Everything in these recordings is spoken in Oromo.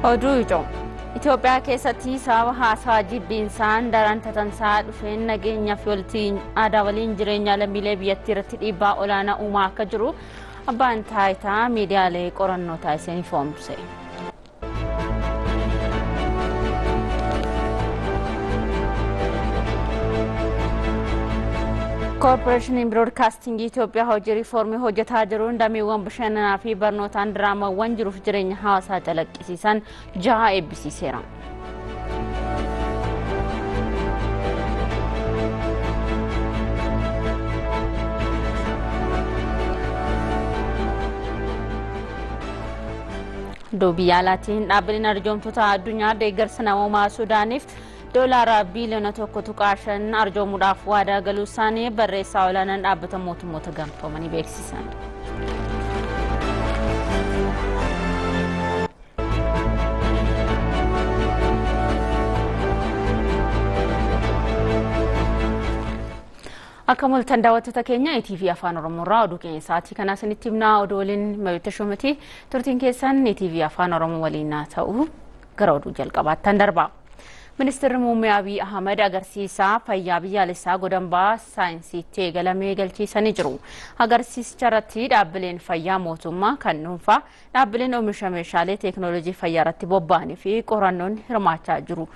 Oduu ijoo Itoophiyaa keessatti sababa haasaa jibbiinsaan daran tatansaa dhufeen nageenyaa fi waliin aadaa waliin jireenya lammiilee biyyattii irratti dhiibbaa olaanaa uumaa akka jiru abbaan taayitaa miidiyaalee qorannoo taasisanii ifoomse. koorporeeshiniin biroodkaastingii Itoophiyaa hojii riifoormii hojjetaa jiruun dameewwan bashannanaa fi barnootaan diraamawwan jiruuf jireenya hawaasaa calaqqisiisan jaha eebbisiiseera. biyya alaatiin dhaabbileen arjoomtoota addunyaa deeggarsa namoomaa suudaaniif doolaara biiliyoona tokko tuqaa shan arjoomuudhaaf waadaa galuu isaanii barreessaa olaanaan dhaabbata mootummoota gamtoomanii beeksisan. akka mul'atan daawwattoota keenya ETV afaan oromoorraa oduu keenya sa'aatii kanaa isinitti himnaa oduu waliin mayoota shumati turtiin keessan ETV afaan oromoo waliin haa ta'u gara oduu jalqabaattan darba. Ministeerri muummee Abiy Ahmed agarsiisa fayyaa biyyaalessaa godambaa saayinsiitti eegalamee galchiisanii jiru. Agarsiisicha irratti dhaabbileen fayyaa mootummaa kan dhuunfaa dhaabbileen oomisha meeshaalee teekinooloojii fayyaa irratti bobba'anii fi qorannoon hirmaachaa jiru.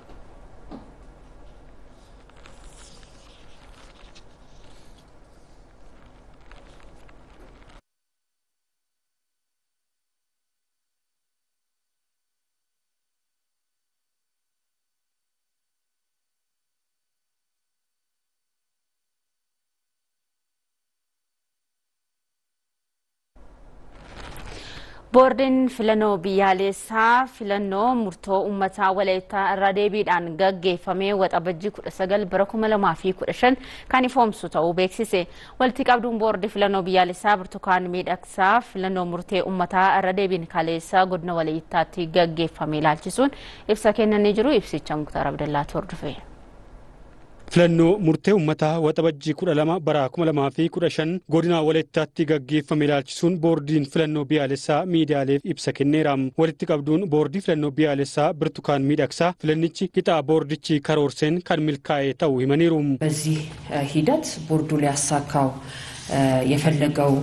boordiin filannoo biyyaalessaa filannoo murtoo uummataa walaayittaa irra deebiidhaan gaggeeffamee waxabajjii 19 bara 2015 kan ifoomsu ta'uu beeksise walitti qabduun boordii filannoo biyyaalessaa burtukaan miidhagsaa filannoo murtee uummataa irra deebiin kaleessa godina walaayittaatti gaggeeffame ilaalchisuun ibsa kennanii jiru ibsicha muktaar abdallaatu hordofe. filannoo murtee uummataa waxabajjii kudha lama bara kuma lamaa fi kudha shan godina walayittaatti gaggeeffame ilaalchisuun boordiin filannoo biyyaalessaa miidiyaaleef ibsa kenneera walitti qabduun boordii filannoo biyyaalessaa birtukaan miidhagsaa filannichi qixaa boordichi karoorseen kan milkaa'e ta'uu himaniiru. በዚህ ሂደት ቦርዱ ሊያሳካው የፈለገው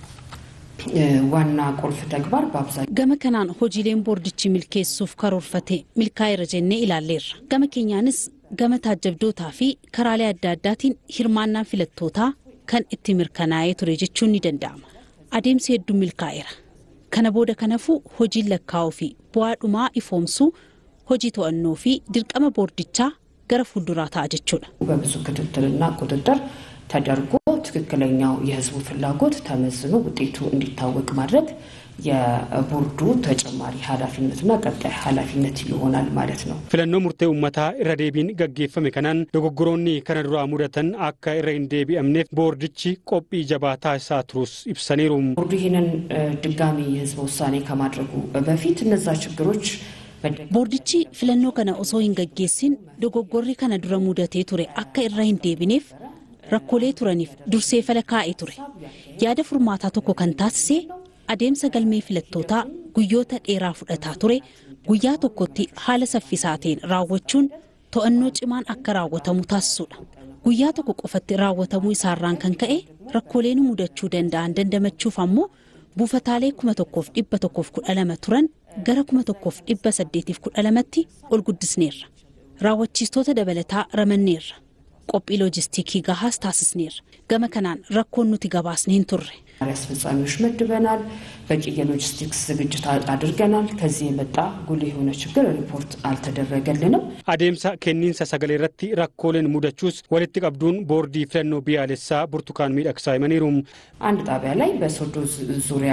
ዋና ቁልፍ ተግባር በአብዛኛው gama kanaan hojiileen boordichi milkeessuuf karoorfate milkaa'eera jennee ilaalleerra gama keenyaanis gama taajjabdootaa fi karaalee adda addaatiin hirmaannaan filattootaa kan itti mirkanaa'ee ture jechuun ni danda'ama. Adeemsi hedduun milkaa'eera. Kana booda kanafuu hojiin lakkaa'uu fi bu'aa dhumaa ifoomsuu hojii to'annoo fi dirqama boordichaa gara fuulduraa ta'a jechuudha. በብዙ ክትትልና ቁጥጥር ተደርጎ ትክክለኛው የሕዝቡ ፍላጎት ተመዝኖ ውጤቱ እንዲታወቅ ማድረግ የቦርዱ ተጨማሪ ኃላፊነትና ቀጣይ ኃላፊነት ይሆናል ማለት ነው። filannoo murtee uummataa irra deebiin gaggeeffame kanaan dogoggoroonni kana duraa mudatan akka irra hin deebi'amneef boordichi qophii jabaa taasisaa turus ibsaniiru. ቦርዱ ይህንን ድጋሚ የሕዝብ ውሳኔ ከማድረጉ በፊት እነዛ ችግሮች boordichi filannoo kana osoo hin gaggeessin dogoggorri kana dura mudatee ture akka irra hin deebineef rakkoolee turaniif dursee fala kaa'ee ture yaada furmaataa tokko kan taasise adeemsa galmee filattootaa guyyoota dheeraa fudhataa ture guyyaa tokkotti haala saffisaa ta'een raawwachuun to'annoo cimaan akka raawwatamu taasisuudha. Guyyaa tokko qofatti raawwatamuu isaarraan kan ka'e rakkoolee nu mudachuu danda'an dandamachuuf ammoo buufataalee kuma tokkoof dhibba tokkoof kudha lama turan gara kuma tokkoof dhibba saddeetiif kudha lamatti ol guddisneerra. Raawwachiistoota dabalataa ramanneerra. qophii loojistiikii gahaas taasisneerra. Gama kanaan rakkoon nuti gabaasne hin turre. አስፈጻሚዎች መድበናል። በቂ የሎጂስቲክስ ዝግጅት አድርገናል። ከዚህ የመጣ ጉልህ የሆነ ችግር ሪፖርት አልተደረገልንም። adeemsa kenniinsa sagalee irratti rakkooleen mudachuus walitti qabduun boordii filannoo biyyaalessaa burtukaan miidhagsaa himaniiru. አንድ ጣቢያ ላይ በሶዶ ዙሪያ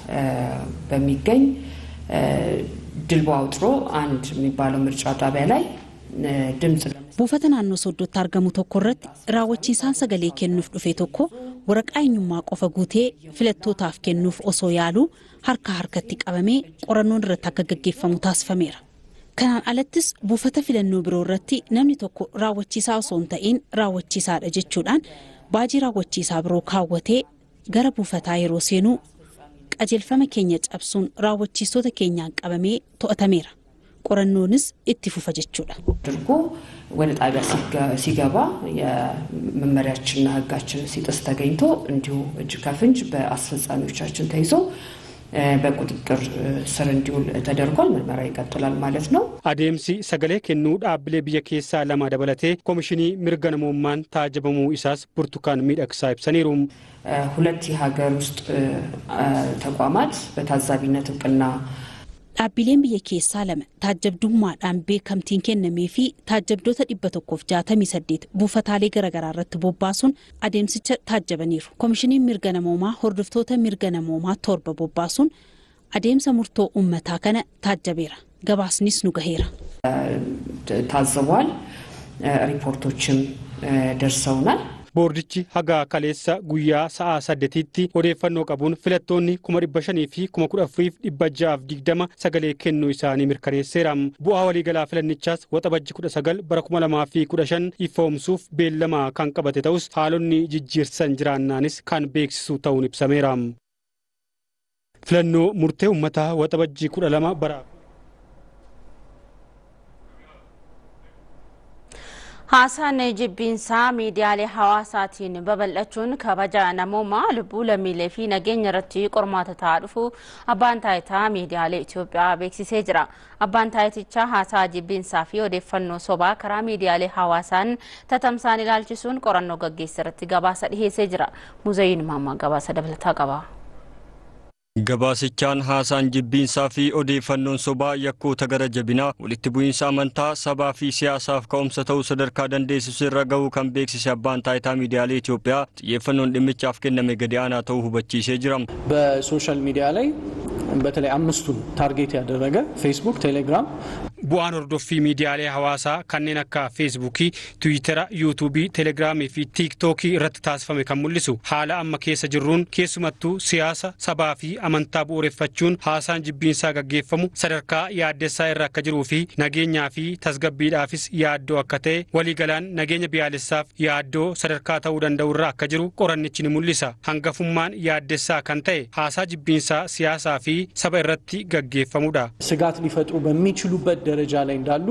በሚገኝ ድልቦ አውጥሮ አንድ የሚባለው ምርጫ ጣቢያ ላይ ድምፅ buufata naannoo sooddootti argamu tokko irratti raawwachiisaan sagalee kennuuf dhufe tokko waraqaa eenyummaa qofa guutee filattootaaf kennuuf osoo yaaluu harka harkatti qabamee qorannoon irratti akka gaggeeffamu taasifameera. Kanaan alattis buufata filannoo biroo irratti namni tokko raawwachiisaa osoo hin ta'in raawwachiisaadha jechuudhaan baajii raawwachiisaa biroo kaawwatee gara buufataa yeroo seenuu qajeelfama keenya cabsuun raawwachiistota keenyaan qabamee to'atameera. qorannoonis itti fufa jechuudha. አድርጎ ወደ ጣቢያ ሲገባ የመመሪያችንና ሕጋችንን ሲጥስ ተገኝቶ እንዲሁ እጅ ከፍንጅ በአስፈጻሚዎቻችን ተይዞ በቁጥጥር ስር እንዲውል ተደርጓል። ምርመራ ይቀጥላል ማለት ነው። adeemsi sagalee kennuu dhaabbilee biyya keessaa lama dabalatee koomishinii mirga namoomaan taajabamuu isaas burtukaan miidhagsaa ibsaniiru. ሁለት የሀገር ውስጥ ተቋማት በታዛቢነት እውቅና Dhaabbileen biyya keessaa lama taajabdummaadhaan beekamtiin kennamee fi taajabdoota dhibba tokkoof jaatamii saddeet buufataalee garaagaraa irratti bobbaasuun adeemsicha taajabaniiru. Koomishiniin mirga namoomaa hordoftoota mirga namoomaa torba bobbaasuun adeemsa murtoo uummataa kana taajabeera. Gabaasnis nu gaheera. ታዝቧል። ሪፖርቶችም ደርሰውናል። boordichi haga kaleessa guyyaa sa'a saddetiitti odeeffannoo qabuun filattoonni kuma dhibba shanii fi kuma kudha afuriif dhibba ja'aaf digdama sagalee kennuu isaanii mirkaneesseera. Bu'aa waliigalaa filannichaas waxabajji kudha sagal bara kuma lamaa fi kudha shan ifoomsuuf beellama kan qabate ta'us haalonni jijjiirsan jiraannaanis kan beeksisu ta'uun ibsameera. Filannoo murtee uummataa waxabajjii kudha lama bara Haasaan jibbiinsaa miidiyaalee hawaasaatiin babal'achuun kabaja namoomaa lubbuu lammiilee fi nageenya irratti qormaata ta'aa dhufu abbaan taayitaa miidiyaalee Itoophiyaa beeksisee jira. Abbaan taayitichaa haasaa jibbiinsaa fi odeeffannoo sobaa karaa miidiyaalee hawaasaan tatamsaan ilaalchisuun qorannoo gaggeessa irratti gabaasa dhiheessee jira. Muzayiin Maammaa gabaasa dabalataa qaba. Gabaasichaan haasaan jibbiinsaa fi odeeffannoon sobaa yakkoota gara jabinaa walitti bu'iinsa amantaa sabaa fi siyaasaaf ka'umsa ta'uu sadarkaa dandeessisu irra gahuu kan beeksise abbaan taayitaa miidiyaalee Itoophiyaa xiyyeeffannoon dhimmichaaf kenname gadi aanaa ta'uu hubachiisee jira. በሶሻል ሚዲያ ላይ በተለይ አምስቱን ታርጌት ያደረገ ፌስቡክ፣ ቴሌግራም bu'aan hordoffii miidiyaalee hawaasaa kanneen akka feesbuukii tiwiitara yuutuubii telegiraamii fi tiiktookii irratti taasifame kan mul'isu haala amma keessa jirruun keessumattuu siyaasa sabaa fi amantaa bu'uureffachuun haasaan jibbiinsaa gaggeeffamu sadarkaa yaaddessaa irra akka jiruu fi nageenyaa fi tasgabbiidhaafis yaaddoo akka ta'e waliigalaan nageenya biyyaalessaaf yaaddoo sadarkaa ta'uu danda'u irra akka jiru qorannichi ni mul'isa hangafummaan yaaddessaa kan ta'e haasaa jibbiinsaa siyaasaa fi saba irratti gaggeeffamudha. ስጋት ሊፈጥሩ በሚችሉበት ደረጃ ላይ እንዳሉ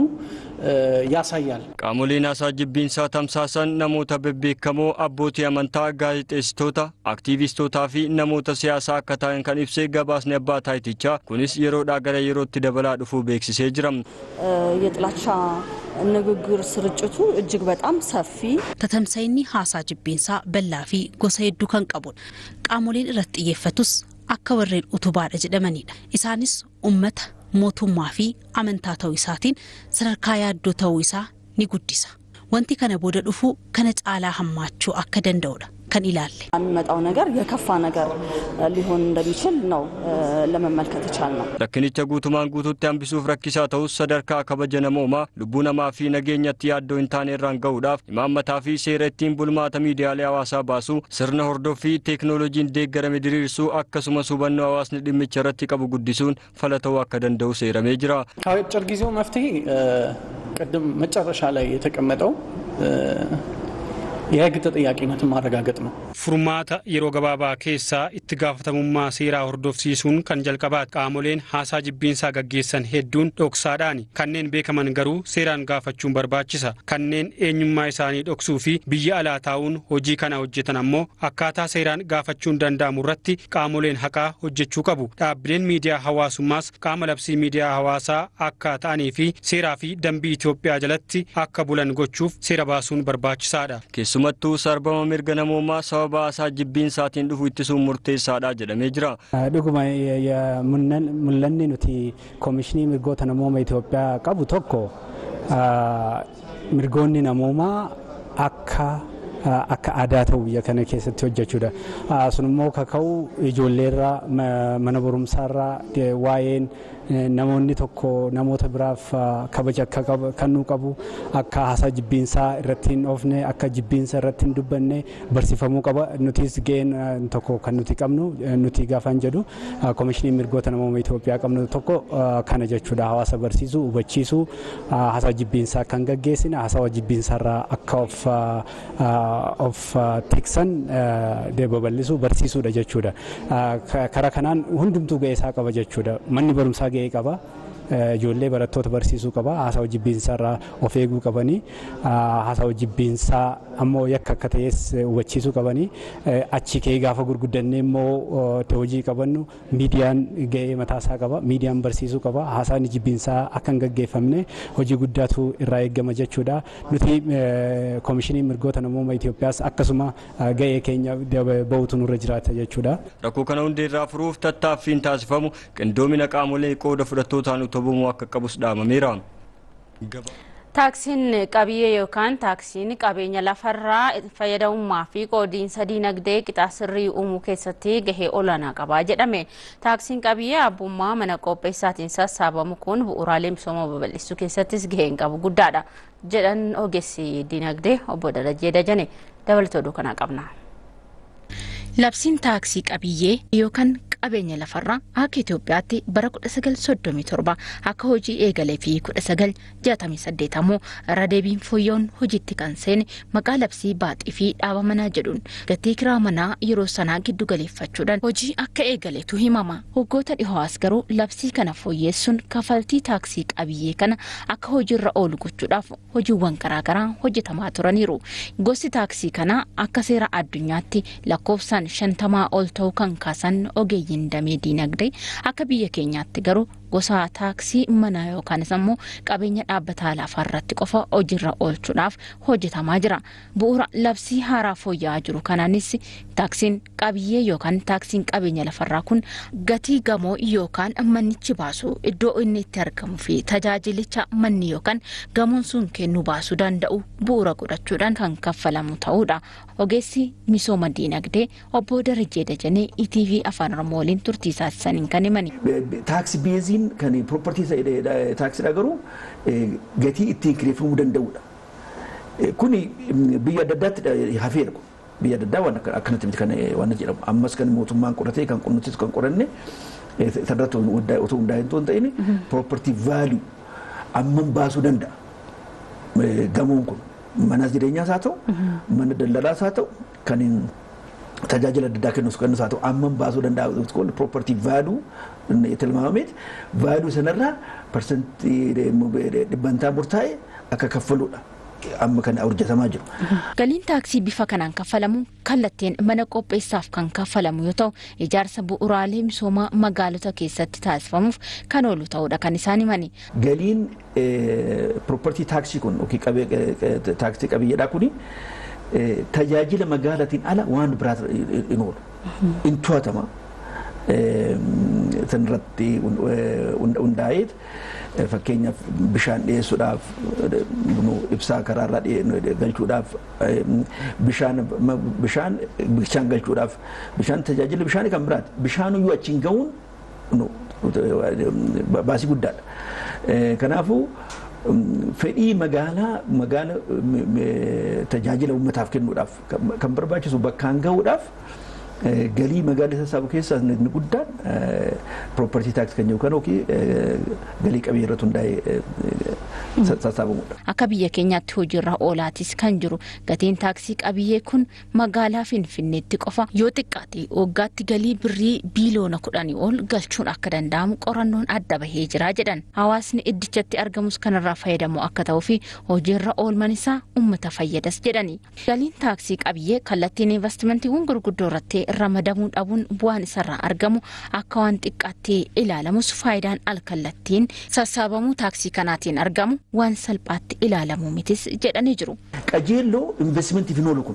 ያሳያል። Qaamoleen haasaa jibbiinsaa tamsaasan namoota bebbeekamoo abbootii amantaa, gaazexeessitoota, aktiivistootaa fi namoota siyaasaa akka ta'an kan ibsee gabaasni abbaa taayitichaa kunis yeroodhaa gara yerootti dabalaa dhufuu beeksisee jira. የጥላቻ ንግግር ስርጭቱ እጅግ በጣም ሰፊ Tatamsa'inni haasaa jibbiinsaa bal'aa fi gosa hedduu kan qabudha. Qaamoleen irratti xiyyeeffatus akka warreen utubaadha jedhamanidha. Isaanis uummata, mootummaa fi amantaa ta'uu isaatiin sadarkaa yaaddoo ta'uu isaa ni guddisa. Wanti kana booda dhufu kana caalaa hammaachuu akka danda'udha kan ilaalle. የሚመጣው ነገር የከፋ ነገር ሊሆን እንደሚችል ነው ለመመልከት የቻልነው። Rakkinicha guutumaan guutuutti hambisuuf rakkisaa ta'us sadarkaa kabaja namoomaa lubbuu namaa fi nageenyatti yaaddoo hin taane irraan gahuudhaaf imaammataa fi seera ittiin bulmaata miidiyaalee hawaasaa baasuu sirna hordoffii teeknooloojiin deeggarame diriirsuu akkasumas hubannoo hawaasni dhimmicha irratti qabu guddisuun fala ta'uu akka danda'u seeramee jira. አጭር ጊዜው መፍትሄ ቅድም መጨረሻ ላይ የተቀመጠው የህግ ተጠያቂነትን ማረጋገጥ ነው። furmaata yeroo gabaabaa keessaa itti gaafatamummaa seeraa hordofsiisuun kan jalqabaati qaamoleen haasaa jibbiinsaa gaggeessan hedduun dhoksaadhaan kanneen beekaman garuu seeraan gaafachuun barbaachisa kanneen eenyummaa isaanii dhoksuu fi biyya alaa taa'uun hojii kana hojjetan ammoo akkaataa seeraan gaafachuun danda'amu irratti qaamoleen haqaa hojjechuu qabu dhaabbileen miidiyaa hawaasummaas qaama labsii miidiyaa hawaasaa akka ta'anii fi seeraa fi dambii Itoophiyaa jalatti akka bulan gochuuf seera baasuun barbaachisaadha. Keessumattuu sarbama mirga namoomaa sababa haasaa jibbiinsaatiin dhufu ittisuun murteessaadha jedhamee jira. dhuguma mul'anni nuti koomishinii mirgoota namooma Itoophiyaa qabu tokko mirgoonni namoomaa akka akka aadaa ta'u biyya kana keessatti hojjechuudha. Sun immoo kaka'u ijoolleerraa mana barumsaarraa waa'een namoonni tokko namoota biraaf kabaja akka kennuu qabu akka haasaa jibbiinsaa irratti hin oofne akka jibbiinsa irratti hin dubbanne barsiifamuu qaba nutis ga'een tokko kan nuti qabnu nuti gaafan jedhu koomishinii mirgoota namooma Itoophiyaa qabnu tokko kana jechuudha hawaasa barsiisuu hubachiisuu haasaa jibbiinsaa kan gaggeessine haasaa jibbiinsaarraa akka of of tiksan babal'isuu barsiisuudha jechuudha. Karaa kanaan hundumtuu ga'ee isaa qaba jechuudha. Manni barumsaa ga'ee qaba. ijoollee barattoota barsiisuu qaba haasawa jibbiinsaa irraa of eeguu qabanii haasawa jibbiinsaa ammoo yakka akka ta'es hubachiisuu qabanii achi ka'ee gaafa gurguddannee immoo hojii qabannu miidiyaan ga'ee mataasaa qaba miidiyaan barsiisuu qaba haasaan jibbiinsaa akka hin gaggeeffamne hojii guddaatu irraa eeggama jechuudha nuti koomishiniin mirgoota namummaa Itoophiyaas akkasuma ga'ee keenya bahutu nurra jiraata jechuudha. Rakkoo kana hundeerraa furuuf tattaaffiin taasifamu qindoomina qaamolee qooda fudhattootaan utubamuu akka qabus dhaamameera. Taaksiin qabiyyee yookaan taaksiin qabeenya lafarraa fayyadamummaa fi qoodiinsa diinagdee qixaa sirrii uumuu keessatti gahee olaanaa qaba jedhame. Taaksiin qabiyyee abbummaa mana qopheessaatiin sassaabamu kun bu'uuraalee misooma babal'isuu keessattis gaheen qabu guddaadha jedhan ogeessi diinagdee obbo Darajee Dajane dabalatoo oduu kanaa qabna. Labsiin taaksii qabiyyee yookaan qabeenya lafarraa akka Itoophiyaatti bara 1937 akka hojii eegalee fi 1968 ammoo irra deebiin fooyya'uun hojiitti kan seene maqaa labsii baaxii fi dhaaba manaa jedhuun gatii kiraa manaa yeroo sanaa giddu galeeffachuudhaan hojii akka eegaleetu himama. Waggoota dhihoos garuu labsii kana fooyyeessuun kafaltii taaksii qabiyyee kana akka hojiirra oolu gochuudhaaf hojiiwwan garaagaraa hojjetamaa turaniiru. Gosti taaksii kanaa akka seera addunyaatti lakkoofsaan shantamaa ol ta'uu kan kaasan ogeeyyiin damee diinagdee akka biyya keenyaatti garuu gosa taaksii manaa yookaanis ammoo qabeenya dhaabbataa lafaa irratti qofa hojiirra oolchuudhaaf hojjetamaa jira. Bu'uura labsii haaraa fooyya'aa jiru kanaanis taaksiin qabiyyee yookaan taaksiin qabeenya lafarraa kun gatii gamoo yookaan mannichi baasu iddoo inni itti argamuu fi tajaajilicha manni yookaan gamoon sun kennuu baasuu danda'u bu'uura godhachuudhaan kan kaffalamu ta'uudha. Ogeessi misooma diinagdee obbo Darajee Dajanee ETV afaan Oromoo waliin turtii taasisaniin kan himani. Taaksi beeziin kan propertii taaksiidha garuu gatii ittiin kireeffamuu danda'udha. Kuni biyya adda addaatti hafeera kun. Biyya adda addaa waan akkanatti miti kan waan jedhamu. Ammas kan mootummaan qoratee kan qonnutis kan qoranne sadarratti otoo hundaa'e hin ta'in propertii vaaluu amman baasuu danda'a. Gamoon kun mana jireenyaas haa ta'u mana daldalaas haa ta'u kan tajaajila adda addaa kennus kennus haa ta'u amman baasuu danda'a propertii vaaluu tilmaamameeti vaaluu sanarraa parsantii dhibbantaa murtaa'e akka kaffaluudha. amma kan hojjetamaa jiru. Galiin taaksii bifa kanaan kaffalamu kallattiin mana qopheessaaf kan kaffalamu yoo ta'u ijaarsa bu'uuraalee misoomaa magaalota keessatti taasifamuuf kan oolu ta'uudha kan isaan himani. Galiin propertii taaksii kun taaksii qabiyyeedhaa kuni tajaajila magaalatiin ala waan biraa hin oolu. In to'atama. Sanirratti hundaa'eet fakkeenyaaf bishaan dhiyeessuudhaaf ibsaa karaarraa galchuudhaaf bishaan bishaan bishaan galchuudhaaf bishaan tajaajila bishaanii kan biraati bishaan iyyuu achiin ga'uun baasii guddaadha. Kanaafuu fedhii magaalaa magaala tajaajila uummataaf kennuudhaaf kan barbaachisu bakkaan ga'uudhaaf galii magaalaa sassaabu keessaa inni guddaan propertii taaksii kan jedhu kan yookiin galii qabiyyee irratti hundaa'ee sassaabamudha. Akka biyya keenyaatti hojiirra oolaatis kan jiru gatiin taaksii qabiyyee kun magaalaa Finfinneetti qofa yoo xiqqaate waggaatti galii birrii biiliyoona kudhanii ol galchuun akka danda'amu qorannoon adda bahee jira jedhan. Hawaasni iddichatti argamus kanarraa fayyadamu akka ta'uu fi hojiirra oolman isaa uummata fayyadas jedhani. Galiin taaksii qabiyyee kallattiin investimantiiwwan gurguddoo irratti ramadamuu dhabuun bu'aan isarraa argamu akka waan xiqqaatti ilaalamus faayidaan alkallattiin sassaabamuu taaksii kanaatiin argamu waan salphaatti ilaalamuu mitis jedhanii jiru. Qajeelloo investimentii fi oolu kun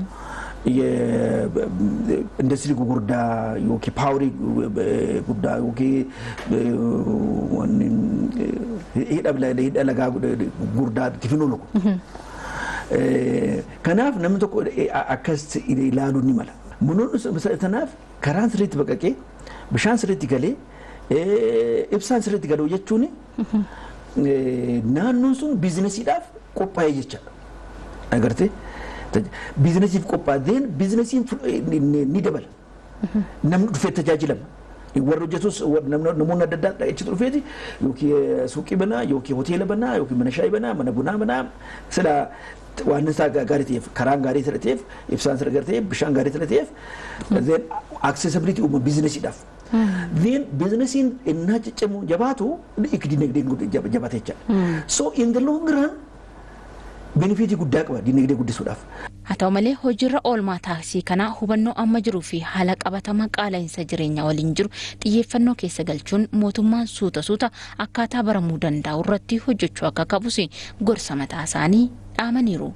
indasirii gurguddaa yookiin paawarii guddaa yookiin hidha lagaa gurguddaa itti oolu kun. Kanaaf namni tokko akkas ilaaluu ni mala. Munoonni sanaaf karaan sirriitti baqaqee bishaan sirriitti galee ibsaan sirriitti galuu jechuun naannoon sun biizinesiidhaaf qophaa'ee jechaadha. Agartee biizinesiif qophaa'een biizinesiin ni dabala. Namni dhufee tajaajilama. warra hojjetus namoonni adda addaa achitti dhufeeti yookiin suuqii banaa yookiin hoteela banaa yookiin mana shaayii banaa mana bunaa banaa sila waan isaa gaarii ta'eef karaan gaarii ta'e ta'eef ibsaan sana gaarii ta'eef bishaan gaarii ta'e ta'eef then accessibility uuma biizinesiidhaaf. Then biizinesiin innaa ciccimu jabaatu dinagdeen jabata jechaadha. So in the long run benefiitii guddaa qaba dinagdee guddisuudhaaf. Haa ta'u malee hojiirra oolmaa taaksii kanaa hubannoo amma jiruu fi haala qabatamaa qaala'insa jireenyaa waliin jiru xiyyeeffannoo keessa galchuun mootummaan suuta suuta akkaataa baramuu danda'u irratti hojjechuu akka qabus gorsa mataa isaanii dhaamaniiru.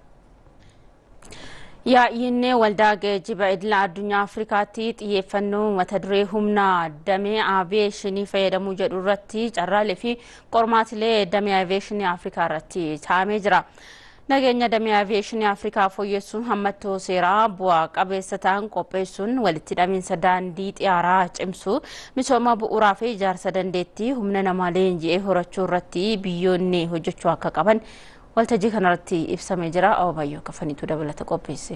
Yaa'inni waldaa geejjiba idila addunyaa Afrikaatti xiyyeeffannoo mata duree humna damee aaviyeeshinii fayyadamuu jedhu irratti carraalee fi qormaatilee damee aaviyeeshinii Afrikaa irratti taa'amee jira. Nageenya damee aaviyeeshinii Afrikaa fooyyessuun hammattoo seeraa bu'aa qabeessa ta'an qopheessuun walitti hidhamiinsa daandii xiyyaaraa cimsuu misooma bu'uuraa fi ijaarsa dandeettii humna namaa leenji'ee horachuu irratti biyyoonni hojjechuu akka qaban waltajjii kanarratti ibsamee jira. Ababayyoo kafaniitu dabalata qopheesse.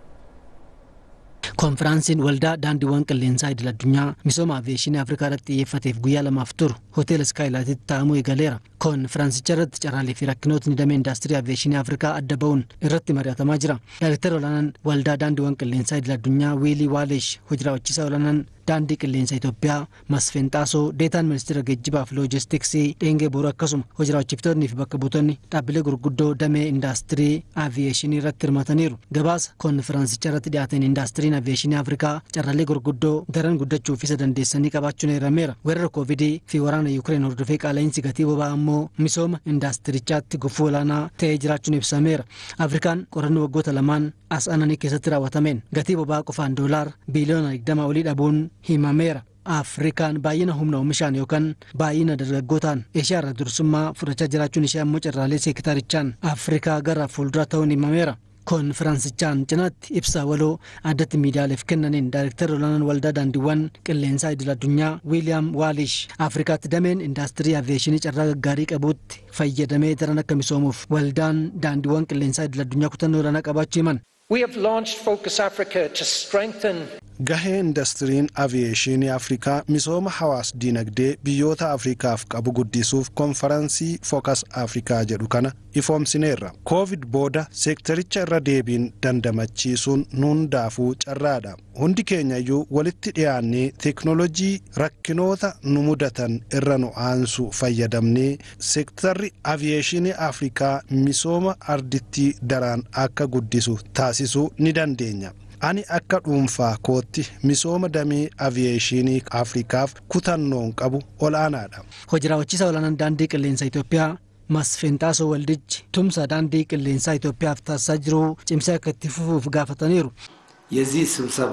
Konfiraansiin waldaa daandiiwwan qilleensaa idil addunyaa misooma aaviyeeshinii Afrikaa irratti xiyyeeffateef guyyaa lamaaf turu hoteela Skaayilaatitti taa'amuu eegaleera. Konfiraansicha irratti carraalee fi rakkinootni damee indaastirii aaviyeeshinii Afrikaa adda ba'uun irratti mari'atamaa jira. Daayireektar olaanaan waldaa daandiiwwan qilleensaa idil addunyaa Wiilii Waaleesh hojii raawwachiisaa olaanaan daandii qilleensa Itoophiyaa Masfeen Xaasoo deetaan ministeera geejjibaa fi loojistiksii Dheengee Booruu akkasuma hojii raawwachiiftoonni fi bakka buutonni dhaabbilee gurguddoo damee indaastirii aaviyeeshinii irratti hirmataniiru. Gabaasa konfiraansicha irratti dhiyaateen indaastiriin aaviyeeshinii Afrikaa carraalee gurguddoo daran guddachuu fi isa dandeessanii qabaachuun eerameera. Weerara koovidii fi waraana Yuukireen hordofee qaala'insi gatii boba'aa immoo misooma indaastirichaatti gufuu olaanaa ta'ee jiraachuun ibsameera. Afrikaan qorannoo waggoota lamaan as aananii keessatti raawwatameen gatii boba'aa qofaan doolaar biiliyoona 20 olii dhabuun himameera. Afrikaan baay'ina humna oomishaan yookaan baay'ina dargaggootaan Eeshiyaa irraa dursummaa fudhachaa jiraachuun ishee ammoo carraalee seektarichaan Afrikaa gara fuulduraa ta'uun himameera. Konfiraansichaan cinaatti ibsa waloo addatti miidiyaaleef kennaniin daayireektar olaanaan waldaa daandiiwwan qilleensaa idil addunyaa Wiiliyaam Waalish Afrikaatti dameen indaastirii aaviyeeshinii carraa gaggaarii qabuutti fayyadamee daran akka misoomuuf waldaan daandiiwwan qilleensaa idil addunyaa kutannoo olaanaa qabaachuu himan. We have launched Focus Africa to strengthen Gahee indastiriin aviyeeshinii Afrikaa misooma hawaas dinagdee biyyoota Afrikaaf qabu guddisuuf konferansii Focus Afrikaa jedhu kana ifoomsineerra. Koovid booda seektaricha irra deebiin dandamachiisuun hundaafuu carraadha. Hundi keenya iyyuu walitti dhiyaannee teeknoloojii rakkinoota nu mudatan irra nu aansu fayyadamnee seektarri aviyeeshinii Afrikaa misooma ardittii daraan akka guddisu taasisuu ni dandeenya. ani akka dhuunfaa kootti misooma damee aviyeeshinii afrikaaf kutannoon qabu olaanaadha. Hojii raawwachiisaa olaanaan daandii qilleensa Itoophiyaa Masfeenxaasoo Waldichi tumsa daandii qilleensaa Itoophiyaaf taasisaa jiru cimsee akka itti fufuuf gaafataniiru. የዚህ ስብሰባ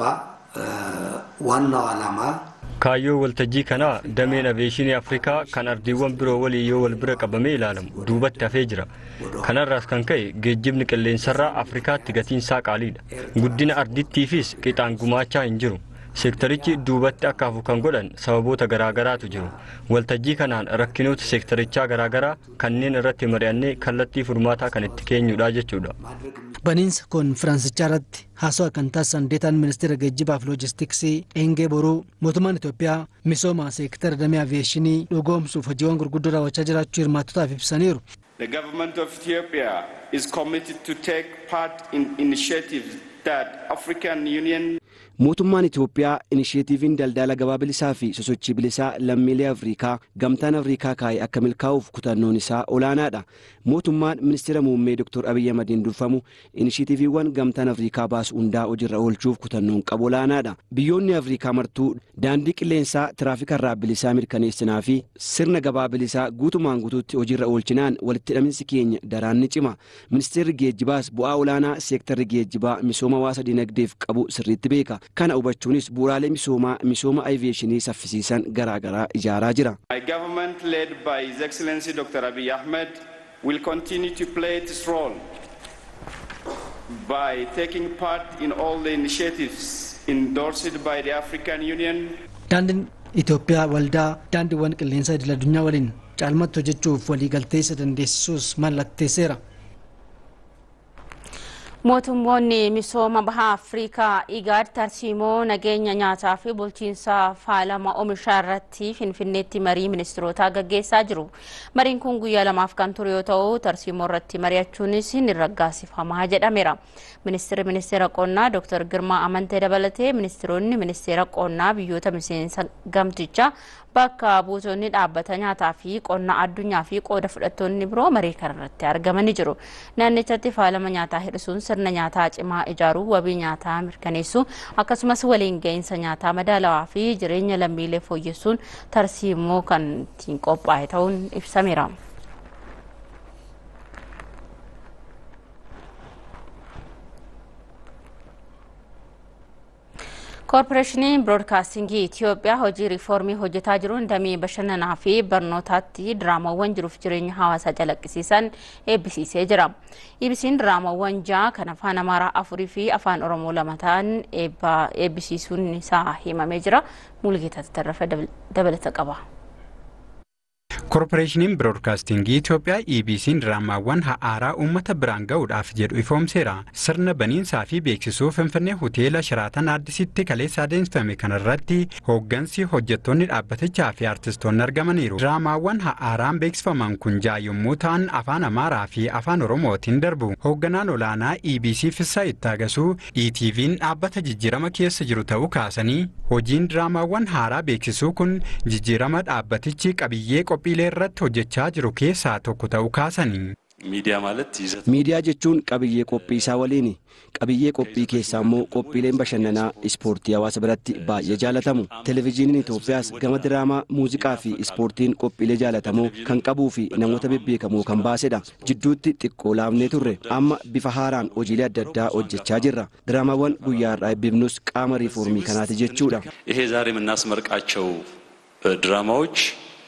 ዋናው ዓላማ Kaayyoo waltajjii kanaa dameen aviyeeshinii Afrikaa kan ardiiwwan biroo waliin yoo wal bira qabamee ilaalamu duubatti hafee jira. Kanarraas kan ka'e geejjibni qilleensarraa Afrikaatti gatiin isaa qaaliidha. Guddina ardittiifis qixaan gumaachaa hin jiru. Seektarichi duubatti akka hafu kan godhan sababoota garaagaraatu jiru. Waltajjii kanaan rakkinoota seektarichaa garaagaraa kanneen irratti mari'annee kallattii furmaataa kan itti keenyudha jechuudha. Baniinsa konfiraansichaa irratti haasawaa kan taasisan deetaan ministeera geejjibaa fi loojistiksii Eengee Boruu mootummaan Itoophiyaa misooma seektara damee aviyeeshinii dhugoomsuuf hojiiwwan gurguddoo raawwachaa jiraachuu hirmaattotaaf ibsaniiru. The government of Ethiopia is committed to take part in initiatives that African Union Mootummaan Itoophiyaa inisheetiiviin daldala gabaa bilisaa fi sosochii bilisaa lammiilee Afrikaa gamtaan Afrikaa kaa'e akka milkaa'uuf kutannoon isaa olaanaadha. Mootummaan ministeera muummee Dr. Abiyyi Ahmadiin durfamu inisheetiiviiwwan gamtaan Afrikaa baasu hundaa hojiirra oolchuuf kutannoon qabu olaanaadha. Biyyoonni Afrikaa martuu daandii qilleensaa tiraafikarraa bilisaa mirkaneessinaa fi sirna gabaa bilisaa guutumaan guutuutti hojiirra oolchinaan walitti hidhaminsi keenya daraan ni cima. Ministeerri geejjibaas bu'aa olaanaa seektarri geejjibaa misooma hawaasa dinagdeef qabu sirriitti beeka. kana hubachuunis bu'uuraalee misoomaa misooma aviyeeshinii saffisiisan garaagaraa ijaaraa jira. My government led by His Excellency Dr. Abiy Ahmed will continue to play its role by taking part in all the initiatives endorsed by the African Union. Daandiin Itoophiyaa waldaa daandiiwwan qilleensaa idil addunyaa waliin caalmatti hojjechuuf waliigaltee isa dandeessisuus mallatteesseera. Mootummoonni misooma baha Afrikaa IGAD tarsiimoo nageenya nyaataa fi bulchiinsa faalama oomishaa irratti Finfinneetti marii ministirootaa gaggeessaa jiru. Mariin kun guyyaa lamaaf kan ture yoo ta'u tarsiimoo irratti mari'achuunis ni raggaasifamaa jedhameera. Ministeerri ministeera qonnaa Dr. Girmaa Amantee dabalatee ministeeronni ministeera qonnaa biyyoota miseensa gamtichaa bakka buutonni dhaabbata nyaataa fi qonna addunyaa fi qooda fudhattoonni biroo marii kanarratti argamanii jiru. Naannichatti faalama nyaataa hir'isuun sirna nyaataa cimaa ijaaruu wabii nyaataa mirkaneessuu akkasumas waliin ga'iinsa nyaataa madaalawaa fi jireenya lammiilee fooyyessuun tarsiimoo kan ittiin qophaa'e ta'uun ibsameera. koorporeeshiniin biroodkaastingii Itoophiyaa hojii riifoormii hojjetaa jiruun damee bashannanaa fi barnootaatti diraamawwan jiruuf jireenya hawaasaa calaqqisiisan eebbisiisee jira. EBC'n diraamawwan ja'a kan afaan Amaaraa afurii fi afaan Oromoo lama ta'an eebbisiisuun isaa himamee jira. Mulgeetaa Tarrafa dabalata qaba. koorporeeshiniin biroodkaastingii Itoophiyaa EBC'n diraamaawwan haaraa uummata biraan ga'uudhaaf jedhu ifoomseera. Sirna baniinsaa fi beeksisuu Finfinnee hoteela Shiraatan Addisitti kaleessa adeemsifame kanarratti hooggansi hojjettoonni dhaabbatichaa fi artistoonni argamaniiru. Diraamaawwan haaraan beeksifaman kun ja'a yommuu ta'an afaan Amaaraa fi afaan Oromootiin darbu. Hoogganaan olaanaa EBC Fissaa Ittaagasuu ETV'n dhaabbata jijjiirama keessa jiru ta'uu kaasanii hojiin diraamaawwan haaraa beeksisuu kun jijjiirama dhaabbatichi qabiyyee qophiilee irratti hojjechaa jiru keessaa tokko ta'uu kaasanii. ሚዲያ ማለት ይዘት miidiyaa jechuun qabiyyee qophii isaa waliini qabiyyee qophii keessaa immoo qophiileen bashannanaa ispoortii hawaasa biratti baay'ee jaalatamu televezyiiniin itoophiyaas gama diraamaa muuziqaa fi ispoortiin qophiilee jaalatamoo kan qabuu fi namoota bebbeekamoo kan baasedha jidduutti xiqqoo laafnee turre amma bifa haaraan hojiilee adda addaa hojjechaa jirra diraamaawwan guyyaa har'aa eebbifnus qaama riifoormii kanaati jechuudha ይሄ ዛሬ የምናስመርቃቸው ድራማዎች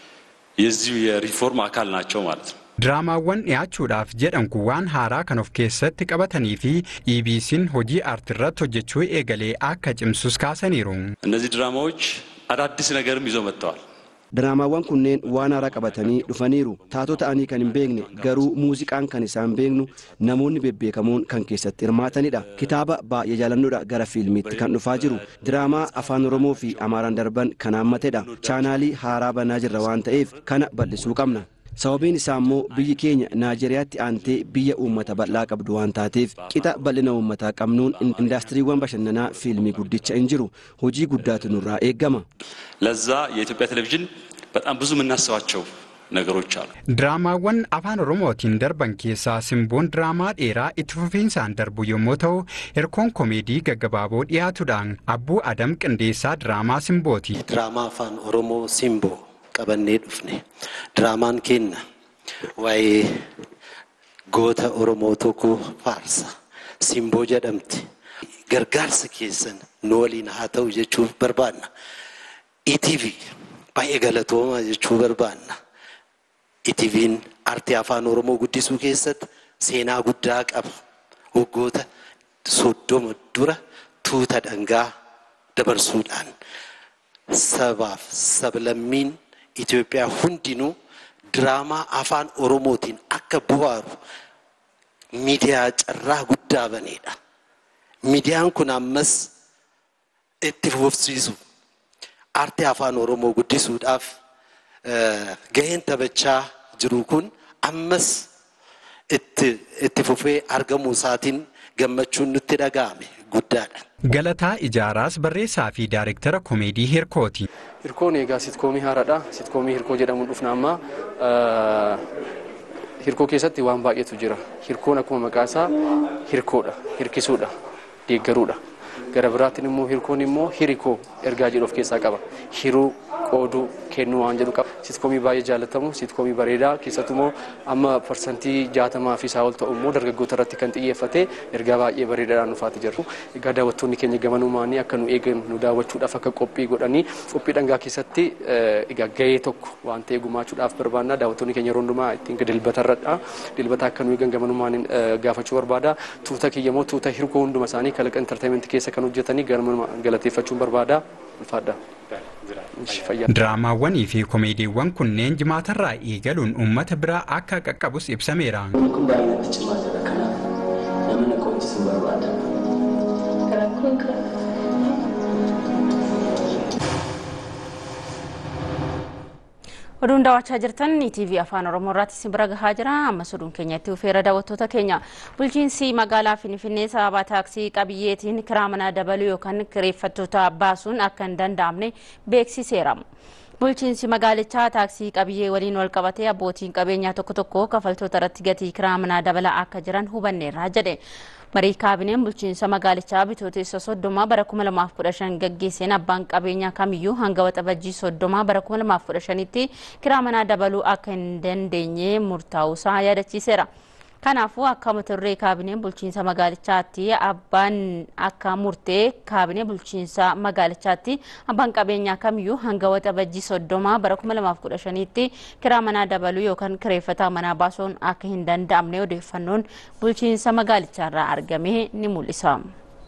የዚሁ የሪፎርም አካል ናቸው ማለት ነው። Diraamaawwan dhiyaachuudhaaf jedhan kun waan haaraa kan of keessatti qabatanii fi EBC'n hojii aartiirratti hojjechuu eegalee akka cimsus kaasaniiru. እነዚህ ድራማዎች አዳዲስ ነገርም ይዘው መጥተዋል። diraamaawwan kunneen waan haaraa qabatanii dhufaniiru taatoo ta'anii kan hin beekne garuu muuziqaan kan isaan beeknu namoonni bebbeekamoon kan keessatti hirmaatanidha kitaaba baay'ee jaalannoodha gara fiilmiitti kan dhufaa jiru diraamaa afaan oromoo fi amaaraan darban kan haammatedha chaanaalii haaraa banaa jirra waan ta'eef kana bal'isuu qabna sababiin isaa immoo biyyi keenya naayijeriyaatti aantee biyya uummata bal'aa qabdu waan taateef qixa bal'ina uummataa qabnuun indaastiriiwwan bashannanaa fiilmii guddicha hin jiru hojii guddaatu nurraa eeggama ለዛ የኢትዮጵያ ቴሌቪዥን በጣም ብዙ የምናስባቸው ነገሮች አሉ። Diraamaawwan afaan Oromootiin darban keessaa simboon diraamaa dheeraa itti fufiinsaan darbu yommuu ta'u, hirkoon koomeedii gaggabaaboo dhiyaatudhaan abbuu Adam Qindeessaa diraamaa simbooti. Diraamaa afaan Oromoo simboo qabannee dhufne. Diraamaan keenya waa'ee goota Oromoo tokko faarsa. Simboo jedhamti. Gargaarsa keessan nu waliin haa ta'u jechuuf barbaanna. ETV baay'ee galatoomaa jechuu barbaanna. ETV'n aartii afaan Oromoo guddisuu keessatti seenaa guddaa qaba. Waggoota soddoma dura tuuta dhangaa dabarsuudhaan sabaaf sablammiin Itoophiyaa hundinuu diraamaa afaan Oromootiin akka bu'aaru miidiyaa carraa guddaa baneedha. Miidiyaan kun ammas itti fufsiisu aartii afaan Oromoo guddisuudhaaf gaheen taphachaa jiru kun ammas itti fufee argamuu isaatiin gammachuun nutti dhaga'ame guddaadha. Galataa Ijaaraas barreessaa fi daayirektara koomeedii Hirkooti. Hirkoon egaa sitkoomii haaraadha. Sitkoomii hirkoo jedhamuun dhufna amma hirkoo keessatti waan baay'eetu jira. Hirkoon akkuma maqaa isaa hirkoodha, hirkisuudha, deeggaruudha. Gara biraattiin immoo hirkoon immoo hirikoo ergaa jedhu of keessaa qaba. Hiruu qooduu kennuu waan jedhu qaba. Sitkoomii baay'ee jaallatamu, sitkoomii bareedaa keessattuu immoo amma parsantii jaatamaa fi isaa ol ta'u immoo dargaggoota irratti kan xiyyeeffate ergaa baay'ee bareedaadhaan dhufaati jiru. Egaa daawwattoonni keenya gamanumaanii akka nu eegan nu daawwachuudhaaf akka qophii godhanii qophii dhangaa keessatti egaa gahee tokko waan ta'e gumaachuudhaaf barbaanna daawwattoonni keenya yeroo hundumaa ittiin dilbata irradha. Dilbata akka nu eegan gamanumaanii gaafachuu barbaada. Tuuta kiyya immoo tuuta hirkoo hunduma isaanii kalaqa intarteementii keessa kan hojjetanii ganama galateeffachuun barbaada. Ulfaadha. Diraamaawwanii fi koomeediiwwan kunneen jimaatarraa eegaluun uummata biraa akka qaqqabus ibsameera. Kun baay'inatti cimaa jira kanaaf nama na qoonsisu barbaada. Rakkoon kana. oduun daawwachaa jirtan tv afaan oromoo irratti isin bira gahaa jira ammas oduun keenya itti fufeera daawwattoota keenya bulchiinsi magaalaa finfinnee sababa taaksii qabiyyeetiin kiraa manaa dabaluu yookaan kireeffattoota baasuun akka hin danda'amne beeksiseera. bulchiinsi magaalichaa taaksii qabiyyee waliin wal qabatee abbootiin qabeenyaa tokko tokko kafaltoota irratti gatii kiraa manaa dabalaa akka jiran hubanneerra jedhe. marii kaabineen bulchiinsa magaalichaa bitootessa soddoma bara 2015 gaggeesseen abbaan qabeenyaa kamiyyuu hanga waxabajjii soddoma bara 2015tti kiraa manaa dabaluu akka hin dandeenye murtaa'uusaa yaadachiiseera. Kanaafuu akka mata duree kaabineen bulchiinsa magaalichaatti abbaan akka murtee kaabinee bulchiinsa magaalichaatti abbaan qabeenyaa kamiyyuu hanga waxabajjii soddoma bara 2015tti kiraa manaa dabaluu yookaan kireeffataa manaa baasuun akka hin danda'amne odeeffannoon bulchiinsa magaalichaarraa argame ni mul'isa.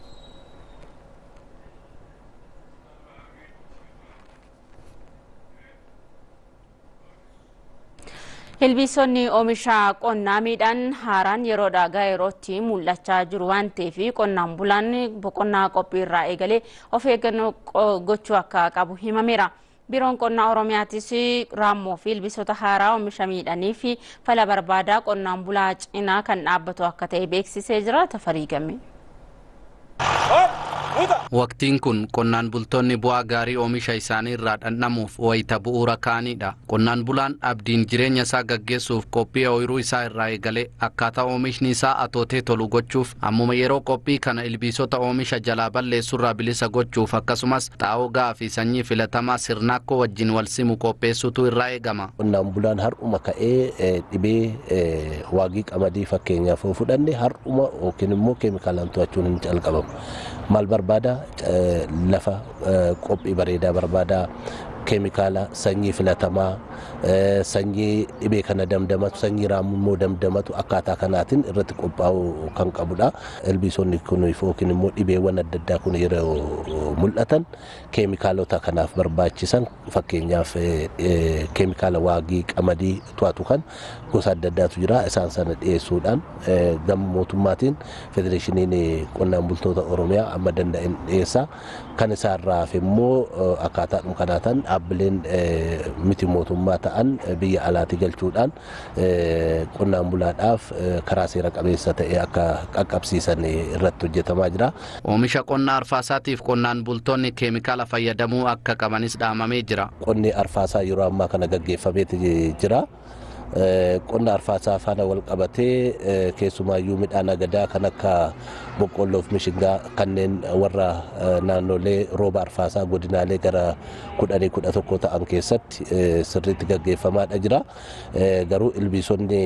Ilbiisonni oomisha qonnaa miidhaan haaraan yeroodhaa gara yerootti mul'achaa jiru waan ta'eef qonnaan bulaan boqonnaa qophii irraa eegalee of eeggannoo gochuu akka qabu himameera. Biiroon qonnaa Oromiyaattis raammoo fi ilbiisota haaraa oomisha miidhanii fi fala barbaadaa qonnaan bulaa cinaa kan dhaabbatu akka ta'e beeksisee jira tafarii game. Waqtiin kun qonnaan bultoonni bu'aa gaarii oomisha isaanii irraa dhandhamuuf wayita bu'uura kaa'anidha. Qonnaan bulaan abdiin jireenya isaa gaggeessuuf qophii ooyiruu isaa irraa eegalee akkaataa oomishni isaa atootee tolu gochuuf ammuma yeroo qophii kana ilbiisota oomisha jalaa balleessurraa bilisa gochuuf akkasumas xaa'oo ga'aa fi sanyii filatamaa sirnaakkoo wajjin wal simu qopheessutu irraa eegama. Qonnaan bulaan har'uma ka'ee dhibee waagii qamadii fakkeenyaaf yoo fudhanne har'uma yookiin immoo keemikaalaan to'achuun hin calqabamu. maal barbaada lafa qophii bareedaa barbaada keemikaala sanyii filatamaa sanyii dhibee kana damdamatu sanyii raamuu immoo damdamatu akkaataa kanaatiin irratti qophaa'uu kan qabudha. Ilbiisonni kun yookiin immoo dhibeewwan adda addaa kun yeroo mul'atan keemikaalota kanaaf barbaachisan fakkeenyaaf keemikaala waagii qamadii to'atu kan gosa adda addaatu jira isaan sana dhiyeessuudhaan gama mootummaatiin federeeshiniin qonnaan bultoota oromiyaa amma danda'in dhiyeessa kan isaarraa hafe immoo akkaataadhuma kanaataan dhaabbileen miti mootummaa ta'an biyya alaatii galchuudhaan qonnaan bulaadhaaf karaa seera qabeessa ta'e akka qaqqabsiisan irratti hojjetamaa jira. Oomisha qonna arfaasaatiif qonnaan bultoonni keemikaala fayyadamuu akka qabanis dhaamamee jira. Qonni arfaasaa yeroo ammaa kana gaggeeffameeti jira. qonna arfaasaa faana wal qabatee keessumaayyuu midhaan agadaa kan akka boqqolloof mishingaa kanneen warra naannolee rooba arfaasaa godinaalee gara kudhanii kudha tokko ta'an keessatti sirriitti gaggeeffamaadha jira garuu ilbiisonni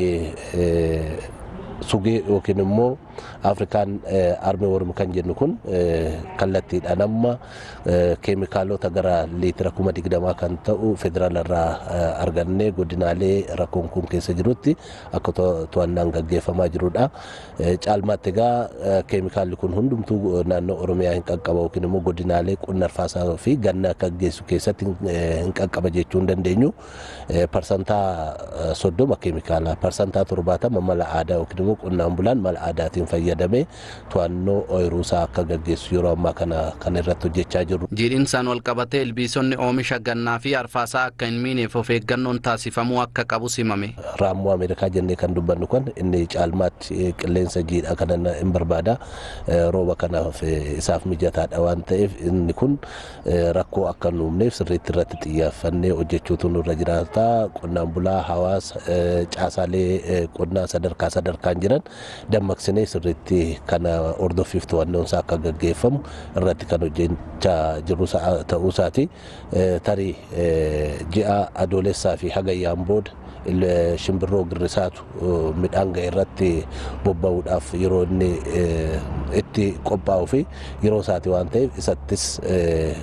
sugee yookiin immoo afrikaan armee wormi kan jennu kun kallattiidhaan amma keemikaalota gara liitira kuma digdamaa kan ta'u federaala irraa argannee godinaalee rakkoon kun keessa jirutti akka to'annaan gaggeeffamaa jirudha. Caalmaatti egaa keemikaalli kun hundumtuu naannoo Oromiyaa hin qaqqaba yookiin immoo godinaalee qonna arfaasaa fi ganna akka geessu keessatti hin qaqqaba jechuu hin dandeenyu. Parsantaa soddoma keemikaala parsantaa torbaatama mala aadaa yookiin immoo qonnaan bulaan mala aadaatiin fayyadamee to'annoo ooyiruusaa akka gaggeessu yeroo ammaa kana kan irratti hojjechaa jiru. Jiidhinsaan wal qabatee ilbiisonni oomisha gannaa fi arfaasaa akka hin miineef of eeggannoon taasifamuu akka qabu simame. Raammoo Ameerikaa jennee kan dubbannu kun inni caalmaatti qilleensa jiidhaa kana hin barbaada. Rooba kanaaf isaaf mijataadha waan ta'eef inni kun rakkoo akka hin uumneef sirriitti irratti xiyyeeffannee hojjechuutu nurra jiraata. Qonnaan bulaa hawaasa caasaalee qonnaa sadarkaa sadarkaan jiran dammaqsinee sirriitti kana hordoffiif to'annoon isaa akka gaggeeffamu irratti kan hojjechaa jiru ta'uu isaati. Tarii ji'a adoolessaa fi hagayyaan booda shimbirroo girrisaatu midhaan ga'e irratti bobba'uudhaaf yeroo inni itti qophaa'u fi yeroo isaati waan ta'eef isattis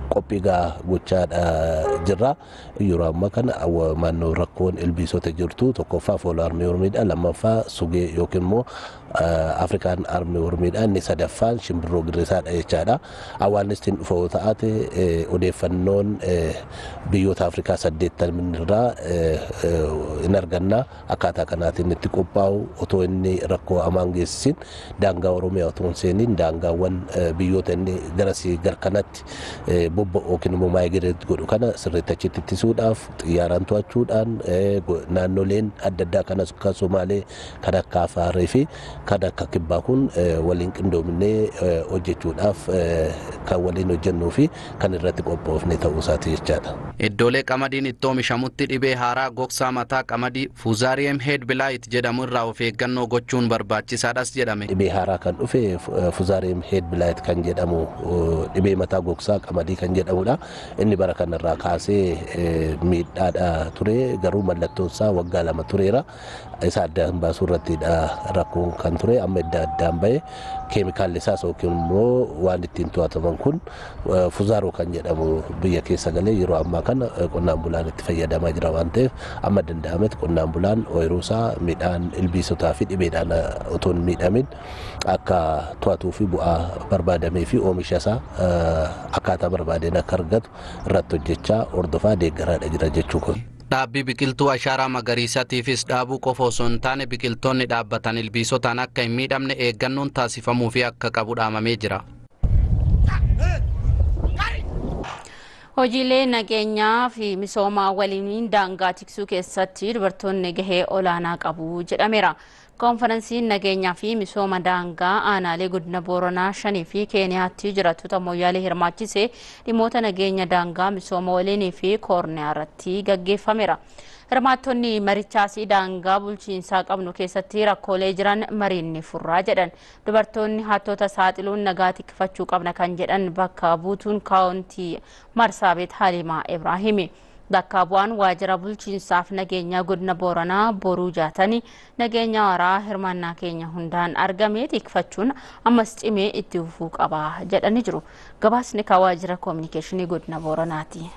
qophii gaa gochaadha jirra yeroo ammaa kana naannoo rakkoon ilbiisota jirtu tokkoffaa fooloo armii ormiidha lammaffaa sugee yookiin immoo afrikaan armii ormiidha inni sadaffaan shimbirroo girrisaadha jechaadha awwaannistiin dhufa yoo ta'ate odeeffannoon biyyoota afrikaa saddeettan irraa in arganna akkaataa kanaatiin itti qophaa'u otoo inni rakkoo hamaan geessisin daangaa oromiyaa otoo hin seeniin daangaawwan biyyoota inni garasii garkanatti bobba'u yookiin immoo maayigireet godhu kana sirriitti achitti ittisuudhaaf xiyyaaraan to'achuudhaan naannoleen adda addaa kanas akka somaalee kan akka afaarii fi kan akka kibbaa kun waliin qindoominee hojjechuudhaaf kan waliin hojjennuu fi kan irratti qophoofne ta'uu isaati jechaadha. Iddoolee qamadiin itti oomishamutti dhibee haaraa gogsaa mataa qamadii fuuzaariyeem heed bilaayit jedhamu irraa of eeggannoo gochuun barbaachisaadhas jedhame. Dhibee haaraa kan dhufe fuuzaariyeem heed bilaayit kan jedhamu dhibee mataa gogsaa qamadii kan jedhamudha. Inni bara kanarraa kaasee miidhaadha ture garuu mallattoon isaa waggaa lama tureera. Isa addaan baasuu irrattidha rakkoon kan ture amma adda addaan bahe keemikaalli isaas yookiin immoo waan ittiin to'ataman kun fuzaaroo kan jedhamu biyya keessa galee yeroo ammaa kana qonnaan bulaan itti fayyadamaa jira waan ta'eef amma danda'ametti qonnaan bulaan ooyiruu isaa midhaan ilbiisotaa fi dhibeedhaan otoo hin miidhamin akka to'atuu fi bu'aa barbaadamee fi oomisha isaa akkaataa barbaadeen akka argatu irratti hojjechaa hordofaa deeggaraadha jira jechuu kun. Dhaabbii biqiltuu ashaaraa magariisatiifis dhaabuu qofa osoo hin taane biqiltoonni dhaabbatan ilbiisotaan akka hin miidhamne eeggannoon taasifamuu fi akka qabu dhaamamee jira. Hojiilee nageenyaa fi misoomaa waliin daangaa tiksuu keessatti dubartoonni gahee olaanaa qabu jedhameera. Koonferansiin nageenyaa fi misooma daangaa aanaalee godina booranaa shanii fi keeniyaatti jiraattota moyyaalee hirmaachisee dhimmoota nageenya daangaa misooma waliinii fi koorniyaa irratti gaggeeffameera. Hirmaattonni marichaas daangaa bulchiinsaa qabnu keessatti rakkoolee jiran mariin ni furraa jedhan. Dubartoonni hattoota saaxiluun nagaa tikfachuu qabna kan jedhan bakka buutuun kaawuntii Marsaabeet Halimaa Ibraahimi. Bakka bu'aan waajjira bulchiinsaaf nageenyaa godina booranaa boruu jaatanii nageenya waaraa hirmaannaa keenya hundaan argame tikfachuun ammas cimee itti fufuu qaba jedhanii jiru. Gabaasni kan waajjira koominikeeshinii godina booranaati.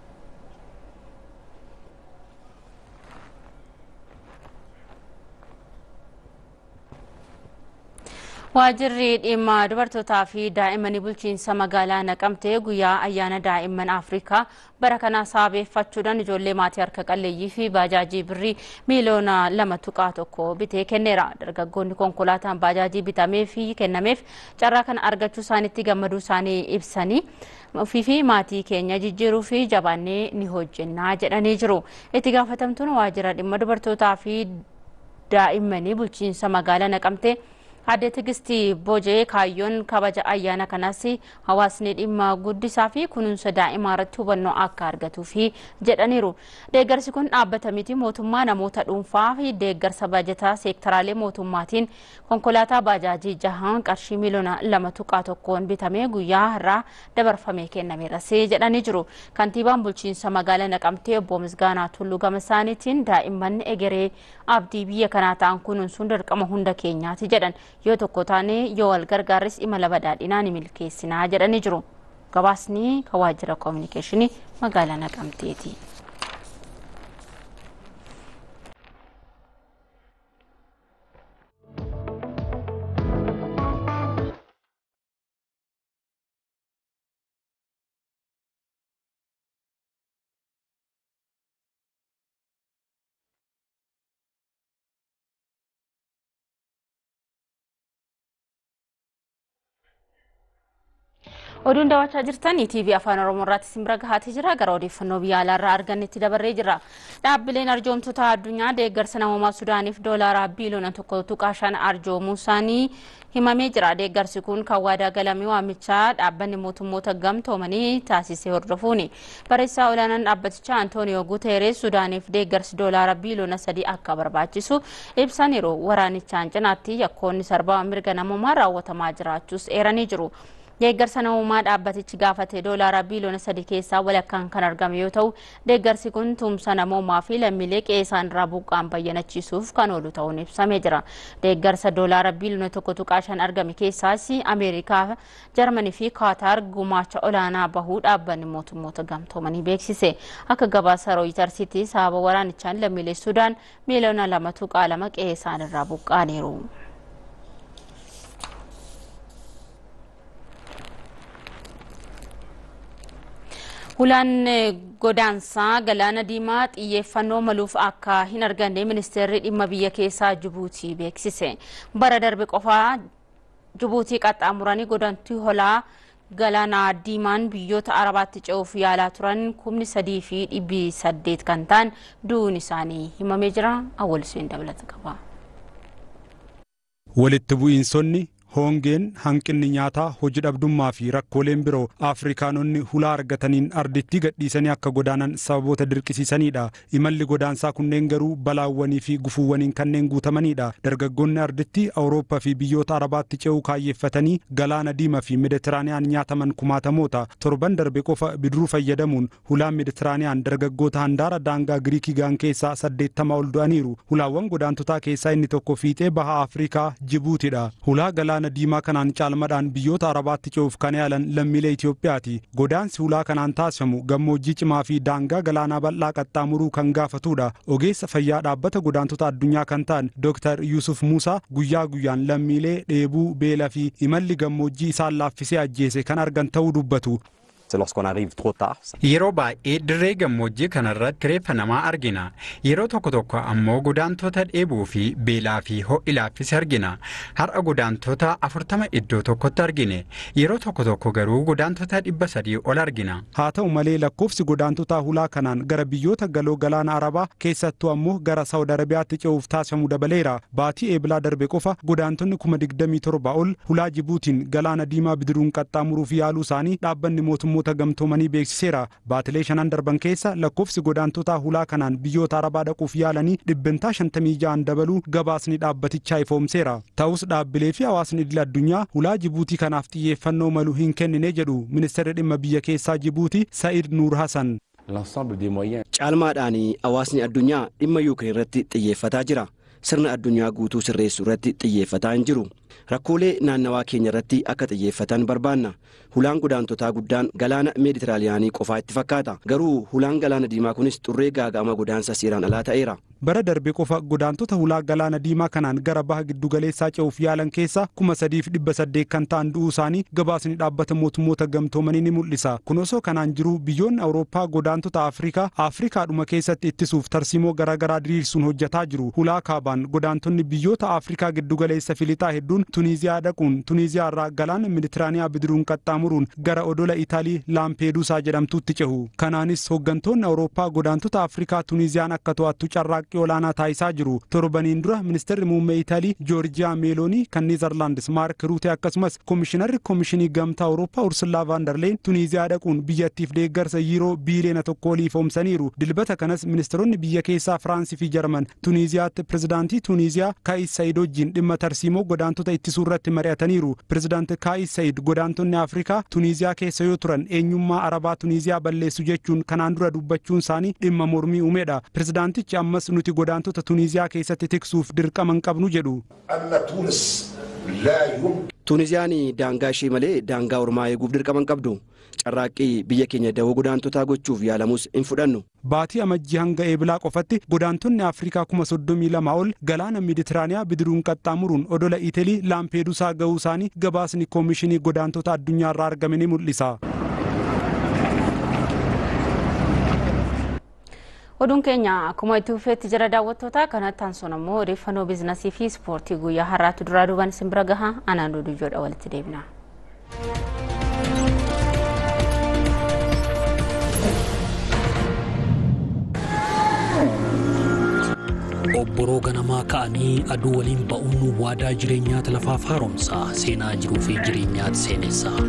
Waajjirri dhimma dubartootaa fi daa'immanii bulchiinsa magaalaa naqamtee guyyaa ayyaana daa'imman Afrikaa bara kana sabeeffachuudhaan ijoollee maatii harka qalleeyyii fi baajaajii birrii miiliyoona lama tuqaa tokko bitee kenneera. Dargaggoonni konkolaataan baajaajii bitamee fi kennameef carraa kana argachuu isaaniitti gammaduu isaanii ibsanii ofii fi maatii keenya jijjiiruu fi jabaannee ni hojjennaa jedhanii jiru. Itti gaafatamtuun waajjira dhimma dubartootaa fi daa'immanii bulchiinsa magaalaa naqamtee Aadde Tigistii Bojee kaayyoon kabaja ayyaana kanas hawaasni dhimma guddisaa fi kunuunsa daa'imaa irratti hubannoo akka argatuu fi jedhaniiru. Deeggarsi kun dhaabbata miti mootummaa namoota dhuunfaa fi deeggarsa bajataa seektaraalee mootummaatiin konkolaataa baajaajii jahaan qarshii miliyoona lama tuqaa tokkoon bitamee guyyaa har'aa dabarfamee kennameeras jedhanii jiru. Kantiibaan bulchiinsa magaalaa Naqamtee obbo Misgaanaa Tulluu gama isaaniitiin daa'imman egeree abdii biyya kanaa ta'an kunuunsuun dirqama hunda keenyaati jedhan. yoo tokko taane yoo wal gargaarres imala badhaadhinaa ni milkeessinaa jedhanii jiru. Gabaasni kan waajjira koominikeeshinii magaalaa Naqamteeti. oduun daawwachaa jirtan TV afaan oromoo irratti isin bira gahaatee jira gara odeeffannoo biyya alaarraa argannetti dabarree jira dhaabbileen arjoomtoota addunyaa deeggarsa namoomaa sudaaniif doolaaraa biiliyoona tokko tuqaa shan arjoomuu isaanii himamee jira deeggarsi kun kan waadaa galamee waamichaa dhaabbanni mootummoota gamtoomanii taasisee hordofuuni barreessaa olaanaan dhaabbatichaa antooniyoo guteeres sudaaniif deeggarsi doolaara biiliyoona sadii akka barbaachisu ibsaniiru waraanichaan cinaatti yakkoonni sarbama mirga namoomaa raawwatamaa jiraachuus eeranii jiru. Deeggarsa namummaa dhaabbatichi gaafate doolaara biiliyoona sadii keessaa walakkaan kan argame yoo ta'u deeggarsi kun tumsa namummaa fi lammiilee qe'ee isaan irraa buqqaan bayyanachiisuuf kan oolu ta'uun ibsamee jira. Deeggarsa doolaara biiliyoona tokko tuqaa shan argame keessaas Ameerikaa, Jarmanii fi Kaataar gumaacha olaanaa bahuu dhaabbanni mootummoota gamtoomanii beeksise. Akka gabaasa rooyitarsiitti sababa waraanichaan lammiilee Sudaan miiliyoona lama tuqaa lama qe'ee isaan irraa buqqaaniiru. Hulaan godaansaa galaana diimaa xiyyeeffannoo maluuf akka hin arganne ministeerri dhimma biyya keessaa Jibuutii beeksise. Bara darbe qofaa Jibuutii qaxxaamuranii godaantii holaa galaana diimaan biyyoota arabaatti ce'uuf yaalaa turan kumni sadii fi dhibbi saddeet kan ta'an du'uun isaanii himamee jira. Awwalisuun dabalata qaba. Walitti bu'iinsonni hoongeen hanqinni nyaataa hojii dhabdummaa fi rakkooleen biroo afrikaanonni hulaa argataniin arditti gadhiisanii akka godaanan sababoota dirqisiisanidha imalli godaansaa kunneen garuu balaawwanii fi gufuuwwaniin kanneen guutamanidha dargaggoonni arditti awurooppaa fi biyyoota arabaatti ce'uu kaayyeeffatanii galaana diimaa fi meditiraaniyaan nyaataman kumaatamoota torban darbe qofa bidiruu fayyadamuun hulaan meditiraaniyaan dargaggoota handaara daangaa giriikii gaan keessaa saddeettama ol du'aniiru hulaawwan godaantotaa keessaa inni tokko fiixee baha afrikaa jibuutidha hulaa galaana galaana diimaa kanaan caalmadhaan biyyoota arabaatti ce'uuf kan yaalan lammiilee Itoophiyaati. Godaansi hulaa kanaan taasifamu gammoojjii cimaa fi daangaa galaanaa bal'aa qaxxaamuruu kan gaafatudha. Ogeessa fayyaa dhaabbata godaantota addunyaa kan ta'an Dr. Yusuf Muusaa guyyaa guyyaan lammiilee dheebuu, beelaa fi imalli gammoojjii isaan laaffisee ajjeese kan argan ta'uu dubbatu. Yeroo baay'ee dirree gammoojjii kanarratti kireeffa namaa argina. Yeroo tokko tokko ammoo godaantota dheebuu fi beelaa fi ho'i laaffise argina. Har'a godaantota afurtama iddoo tokkotti argine. Yeroo tokko tokko garuu godaantota dhibba sadii ol argina. Haa ta'u malee lakkoofsi godaantotaa hulaa kanaan gara biyyoota galoo galaana arabaa keessattuu ammoo gara saawud arabiyaatti ce'uuf taasifamu dabaleera. Baatii eebilaa darbe qofa godaantonni kuma digdamii torba ol hulaa Jibuutiin galaana diimaa bidiruun qaxxaamuruuf yaaluu isaanii dhaabbanni mootummoota gamtoomanii beeksiseera. Baatilee shanan darban keessa lakkoofsi godaantotaa hulaa kanaan biyyoota arabaa dhaquuf yaalanii dhibbentaa shantamii ja'an dabaluu gabaasni dhaabbatichaa ifoomseera. Ta'us dhaabbilee fi hawaasni idil addunyaa hulaa Jibuutii kanaaf xiyyeeffannoo malu hin kennine jedhu ministeerri dhimma biyya keessaa Jibuutii Sa'id Nuur Hasan. Caalmaadhaan hawaasni addunyaa dhimma yuukireen irratti xiyyeeffataa jira. Sirna addunyaa guutuu sirreessuu irratti xiyyeeffataa hin jiru. Rakkoolee naannawaa keenya irratti akka xiyyeeffatan barbaanna. Hulaan godaantotaa guddaan galaana meeditiraaliyaanii qofaa itti fakkaata. Garuu hulaan galaana diimaa kunis xurree gaaga'ama godaansa seeraan alaa ta'eera. bara darbe qofa godaantota hulaa galaana diimaa kanaan gara baha giddugaleessaa ce'uuf yaalan keessa kuma sadiif dhibba saddeet kan ta'an du'uu isaanii gabaasni dhaabbata mootummoota gamtoomanii ni mul'isa kun osoo kanaan jiru biyyoonni awurooppaa godaantota afrikaa afrikaadhuma keessatti ittisuuf tarsiimoo garaagaraa diriirsuun hojjetaa jiru hulaa kaabaan godaantonni biyyoota afrikaa giddugaleessa filixaa hedduun tuniiziyaa dhaquun tuniiziyaa irraa galaana meditiraaniyaa bidiruun qaxxaamuruun gara odola itaalii laampeeduusaa jedhamtuutti cehu kanaanis hooggantoonni awurooppaa godaantota afrikaa tuniiziyaan akka to'attu carraaqqa carraaqqii olaanaa taasisaa jiru torbaniin dura ministeerri muummee itaalii joorjiyaa meeloonii kan neezarlaandis maark ruute akkasumas koomishinarri koomishinii gamtaa awurooppaa ursulaa vaandarleen tuniiziyaa dhaquun biyyattiif deeggarsa yiiroo biiliyoona tokko olii ifoomsaniiru dilbata kanas ministeeronni biyya keessaa firaansii fi jarman tuniiziyaatti pirezidaantii tuniiziyaa kaayis sayid wajjin dhimma tarsiimoo godaantota ittisuu irratti mari'ataniiru pirezidaanti kaayis sayid godaantonni afrikaa tuniiziyaa keessa yoo turan eenyummaa arabaa tuniiziyaa balleessu jechuun kanaan dura dubbachuun isaanii dhimma mormii uumeedha pirezidaantichi ammas nuti godaantota tuniiziyaa keessatti tiksuuf dirqama hin qabnu jedhu. Tuuniziyaan daangaa ishee malee daangaa ormaa eeguuf dirqama hin qabdu. Carraaqqii biyya keenya dawoo godaantotaa gochuuf yaalamus hin fudhannu. Baatii amajjii hanga eebilaa qofatti godaantonni Afrikaa kuma soddomii lama ol galaana Meditiraaniyaa bidiruun qaxxaamuruun odola Itilii Laampeeduusaa ga'uu isaanii gabaasni koomishinii godaantota addunyaa irraa argame ni mul'isa. Oduun keenya akkuma itti fufeetti jira daawwattoota kanatti aansuun ammoo odeeffannoo biizinasii fi ispoortii guyyaa har'aatu duraa duubaan isin bira gaha anaan duduyyoodha walitti deebina. obboroo ganamaa ka'anii aduu waliin ba'uun waadaa jireenyaati lafaaf haaromsa seenaa jiruu fi jireenyaati seenessa.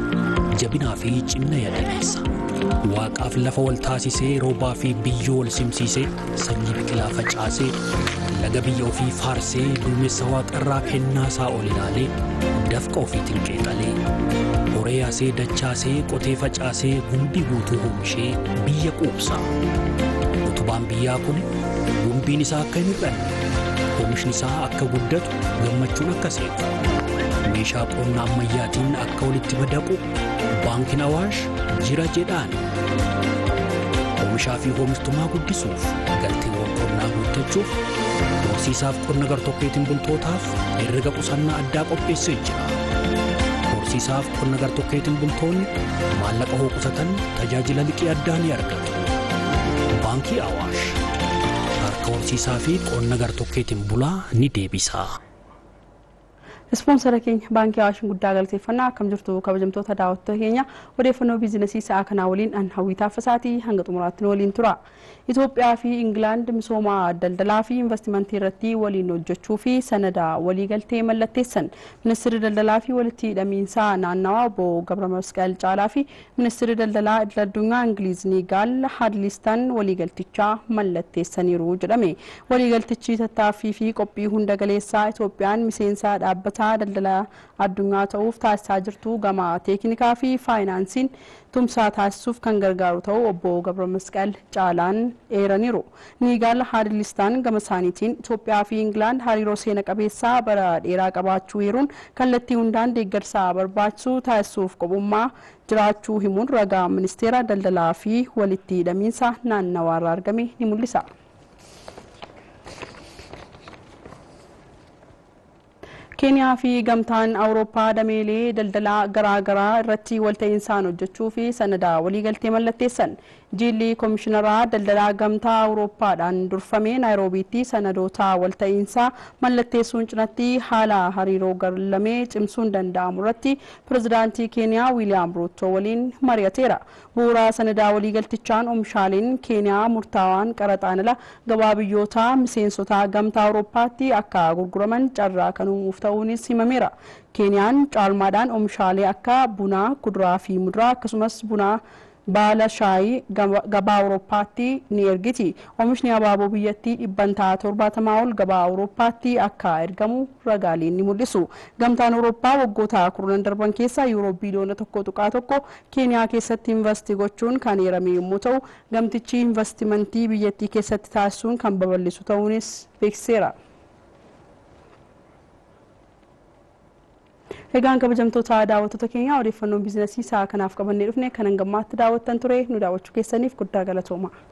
jabinaa fi cimina yaadameessa. Waaqaaf lafa wal taasisee roobaa fi biyyoo wal simsiisee sanyii biqilaa facaasee laga biyya ofii faarsee duumessa waaqarraa kennaa isaa ol ilaalee dafqa ofiitiin qeexalee horee yaasee dachaasee qotee facaasee gumbii guutuu oomishee biyya quubsaa. Utubaan biyyaa kun gumbiin isaa akka hin hir'anne oomishni isaa akka guddatu gammachuun akka seenu meeshaa qonnaa ammayyaatiin akka walitti madaqu baankiin awaash jira jedhaan oomishaa fi oomishtummaa guddisuuf galteewwan qonnaa guuttachuuf horsiisaaf qonna gartokkeetiin bultootaaf herrega qusannaa addaa qopheessee jira horsiisaaf qonna gartokkeetiin bultoonni maallaqa hoo qusatan tajaajila liqii addaa ni argatu baankii awaash harka horsiisaa fi qonna gartokkeetiin bulaa ni deebisa. Ispoonsara keenya baankii Awaashin guddaa galateeffannaa akkam jirtu kabajamtoota daawwattoota keenya odeeffannoo biizinasii sa'aa kanaa waliin an hawwii taaffasaatii hanga xumuraatti waliin tura. Itoophiyaa fi Ingilaand misooma daldalaa fi investimentii irratti waliin hojjechuu fi sanada waliigaltee mallatteessan. Ministeerri daldalaa fi walitti hidhamiinsaa naannawaa obbo Gabra Masqal Caalaa fi ministeerri daldalaa idil addunyaa Ingiliiz Nigaal Hadlistan waliigaltichaa mallatteessaniiru jedhame. Waliigaltichi tattaaffii fi qophii hunda galeessaa Itoophiyaan miseensa dhaabbata dhaabbata daldala addunyaa ta'uuf taasisaa jirtu gama teeknikaa fi faayinaansiin tumsaa taasisuuf kan gargaaru ta'uu obbo Gabra Masqal Caalaan eeraniiru. Niigaal Haadilistaan gama isaaniitiin Itoophiyaa fi Ingilaand hariiroo seena qabeessaa bara dheeraa qabaachuu eeruun kallattii hundaan deeggarsaa barbaachisu taasisuuf qophummaa jiraachuu himuun ragaa ministeera daldalaa fi walitti hidhamiinsa naannawaarraa argame ni mul'isa. keeniyaa fi gamtaan awurooppaa dameelee daldalaa garaagaraa irratti walta'iinsaan hojjechuu fi sanada waliigaltee mallatteessan jiilli koomishinaraa daldalaa gamtaa awurooppaadhaan durfamee naayiroobiitti sanadoota walta'iinsaa mallatteessuun cinatti haala hariiroo garlamee cimsuun danda'amu irratti pirezidaantii keeniyaa wiiliyaam ruuttoo waliin mari'ateera bu'uuraa sanadaa waliigaltichaan oomishaaleen keeniyaa murtaawaan qaraxaan ala gabaa biyyootaa miseensota gamtaa awurooppaatti akka gurguraman carraa kan uumuuf ta'uunis himameera. Keeniyaan caalmaadhaan oomishaalee akka bunaa, kuduraa fi muduraa akkasumas bunaa baala shaayii gabaa awurooppaatti ni ergiti. Oomishni abaaboo biyyattii dhibbantaa torbaatamaa ol gabaa awurooppaatti akka ergamu ragaaleen ni mul'isu. Gamtaan awurooppaa waggoota kurnan darban keessa yuuroo biiliyoona tokko tuqaa tokko keeniyaa keessatti investii gochuun kan eerame yommuu ta'u gamtichi investimentii biyyattii keessatti taasisuun kan babal'isu ta'uunis beeksiseera. Egaan kabajamtoota daawwattoota keenya odeeffannoo biizinasii isaa kanaaf qabannee dhufne kan hangammaatti daawwattan ture nu daawwachuu keessaniif guddaa galatooma.